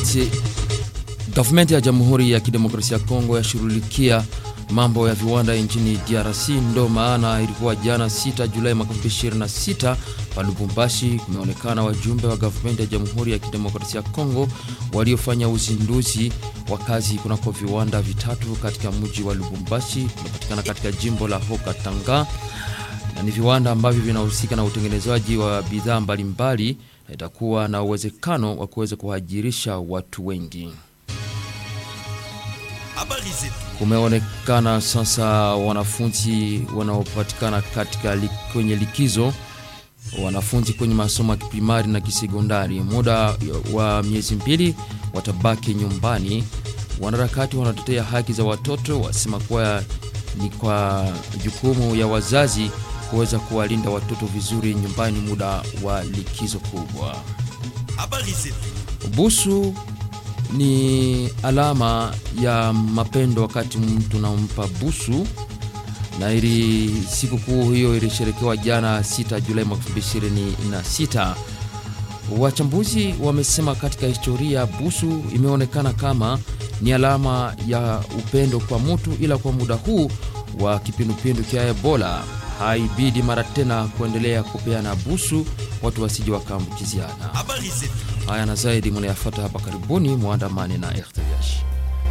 Wakati gavumenti ya Jamhuri ya Kidemokrasia ya Kongo yashughulikia mambo ya viwanda nchini DRC, ndo maana ilikuwa jana 6 Julai mwaka 2026 pa Lubumbashi kumeonekana wajumbe wa gavumenti ya Jamhuri ya Kidemokrasia ya Kongo waliofanya uzinduzi wa kazi kunako viwanda vitatu katika mji wa Lubumbashi unapatikana katika jimbo la Hoka Tanga, na ni viwanda ambavyo vinahusika na utengenezaji wa bidhaa mbalimbali na itakuwa na uwezekano wa kuweza kuhajirisha watu wengi. Kumeonekana sasa wanafunzi wanaopatikana katika li, kwenye likizo, wanafunzi kwenye masomo ya kiprimari na kisekondari, muda wa miezi mbili watabaki nyumbani. Wanaharakati wanatetea haki za watoto wasema kuwa ni kwa jukumu ya wazazi kuweza kuwalinda watoto vizuri nyumbani muda wa likizo kubwa. Busu ni alama ya mapendo wakati mtu nampa busu, na ili sikukuu hiyo ilisherekewa jana 6 Julai mwaka 2026. Wachambuzi wamesema katika historia busu imeonekana kama ni alama ya upendo kwa mtu, ila kwa muda huu wa kipindupindu cha Ebola haibidi mara tena kuendelea kupeana busu watu wasije wakaambukiziana. Haya na zaidi mnayafuata hapa karibuni, muandamane na RTVH.